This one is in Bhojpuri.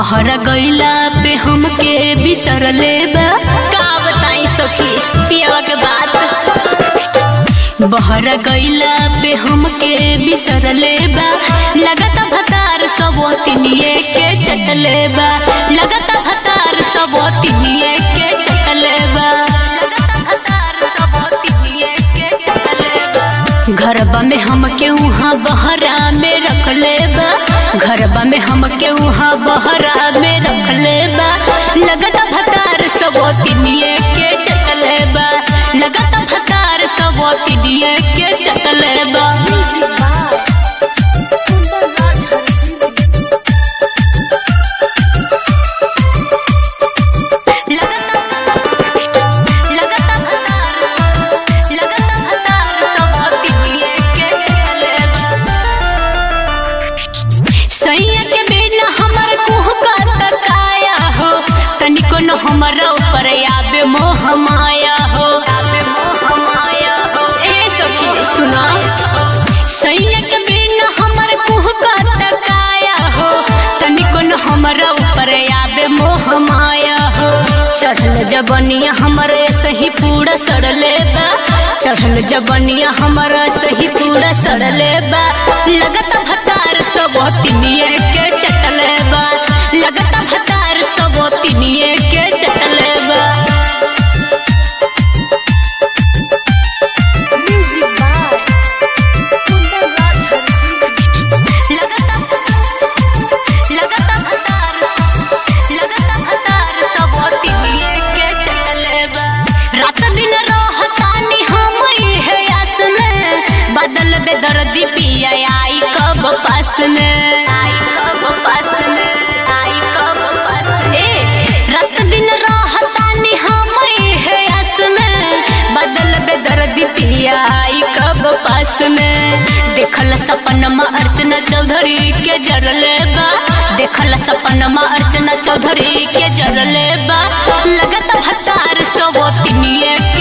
बहरा गईला पे हमके बिसरले बा का बताई सखी पियावा के बात बहरा गईला पे हमके बिसरले बा लगता भतार सब तिनिए के चटले बा लगता भतार सब तिनिए के चटले बा घरबा में हमके उहाँ बहरा में रखले बा घरबा में हमके उहाँ बहरा में रखले बा लगता भतार सब तिनिए के चटले बा लगता भतार सब तिनिए के चटले बा सैया के बिना हमर कुह का तकाया हो तनिको न हमरा ऊपर आबे मोह माया हो ए सखी सुना सैया के बिना हमर कुह का तकाया हो तनिको न हमरा ऊपर आबे मोह माया हो चढ़ल जबनिया हमरे सही पूरा सड़ले बा चढ़ल जबनिया हमरा सही पूरा सड़ले बा लगता भतार सब तिनिए के चटले बा लगता भतार सब तिनिए के चटले बा Music by Kundan Raj Harsi. लगता लगता भतार लगता भतार सब तिनिए के चटले बा रात दिन रहतानी हम इहे आस में बदल बेदर्दी पिया आई कब पास में आई कब पास में आई कब पास ए रात दिन रहतानी हम इहे आस में बदल बेदर्दी पिया आई कब पास में देखल सपनमा अर्चना चौधरी के जरले बा देखल सपनमा अर्चना चौधरी के जरले बा लगता भतार सब तिनिए के